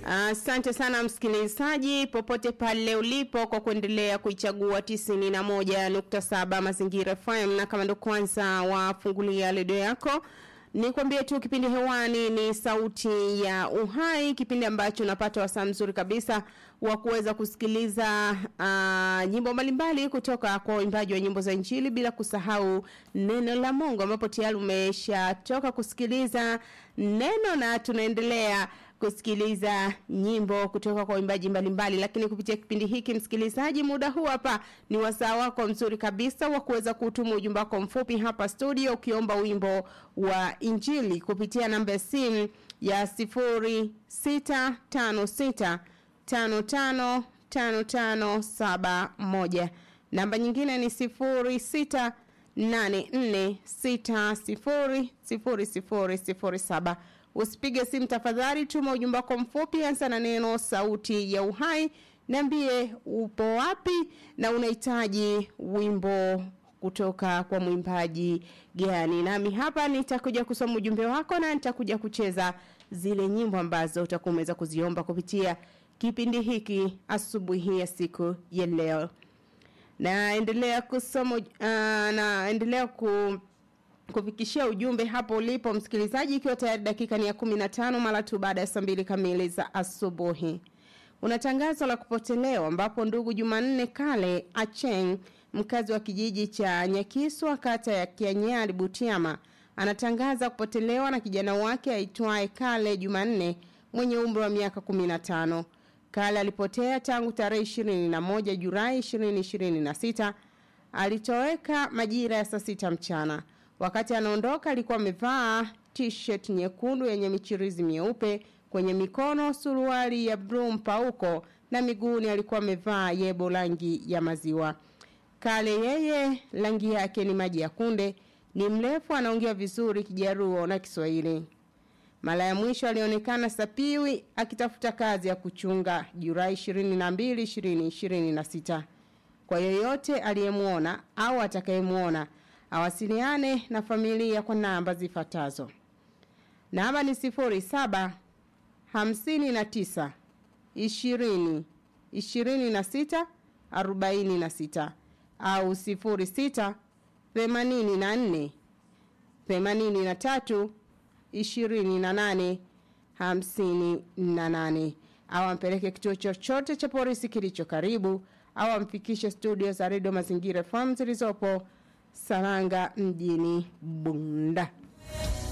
Asante uh, sana msikilizaji popote pale ulipo kwa kuendelea kuichagua 91.7 Mazingira FM na kama ndo kwanza wafungulia redio yako Nikwambie tu kipindi hewani ni sauti ya uhai, kipindi ambacho unapata wasaa mzuri kabisa wa kuweza kusikiliza uh, nyimbo mbalimbali kutoka kwa waimbaji wa nyimbo za Injili, bila kusahau neno la Mungu, ambapo tayari umeshatoka kusikiliza neno na tunaendelea kusikiliza nyimbo kutoka kwa waimbaji mbalimbali lakini kupitia kipindi hiki msikilizaji muda huu hapa ni wasaa wako mzuri kabisa wa kuweza kutuma ujumbe wako mfupi hapa studio ukiomba wimbo wa injili kupitia namba ya simu ya sifuri sita tano sita tano tano tano tano saba moja namba nyingine ni sifuri sita nane nne sita sifuri sifuri sifuri sifuri saba Usipige simu tafadhali, tuma ujumbe wako mfupi, anza na neno sauti ya uhai, niambie upo wapi na unahitaji wimbo kutoka kwa mwimbaji gani. Nami hapa nitakuja kusoma ujumbe wako na nitakuja kucheza zile nyimbo ambazo utakuwa umeweza kuziomba kupitia kipindi hiki asubuhi ya siku ya leo. Naendelea kusoma uh, naendelea ku kufikishia ujumbe hapo ulipo msikilizaji ikiwa tayari dakika ni ya 15 mara tu baada ya saa mbili kamili za asubuhi una tangazo la kupotelewa ambapo ndugu Jumanne Kale Acheng mkazi wa kijiji cha Nyakiswa kata ya Kianyari Butiama anatangaza kupotelewa na kijana wake aitwaye Kale Jumanne mwenye umri wa miaka 15 Kale alipotea tangu tarehe 21 Julai 2026 alitoweka majira ya saa sita mchana Wakati anaondoka alikuwa amevaa t-shirt nyekundu yenye michirizi mieupe kwenye mikono, suruali ya blue mpauko na miguuni alikuwa amevaa yebo rangi ya maziwa. Kale yeye rangi yake ni maji ya kunde, ni mrefu anaongea vizuri Kijaruo na Kiswahili. Mara ya mwisho alionekana Sapiwi akitafuta kazi ya kuchunga Julai 22 2026. Kwa yoyote aliyemuona au atakayemuona awasiliane na familia kwa namba zifuatazo. Namba ni sifuri saba hamsini na tisa ishirini ishirini na sita arobaini na sita au sifuri sita themanini na nne themanini na tatu ishirini na nane hamsini na nane au ampeleke kituo chochote cha polisi kilicho karibu au amfikishe studio za redio mazingira FM zilizopo Saranga mjini Bunda.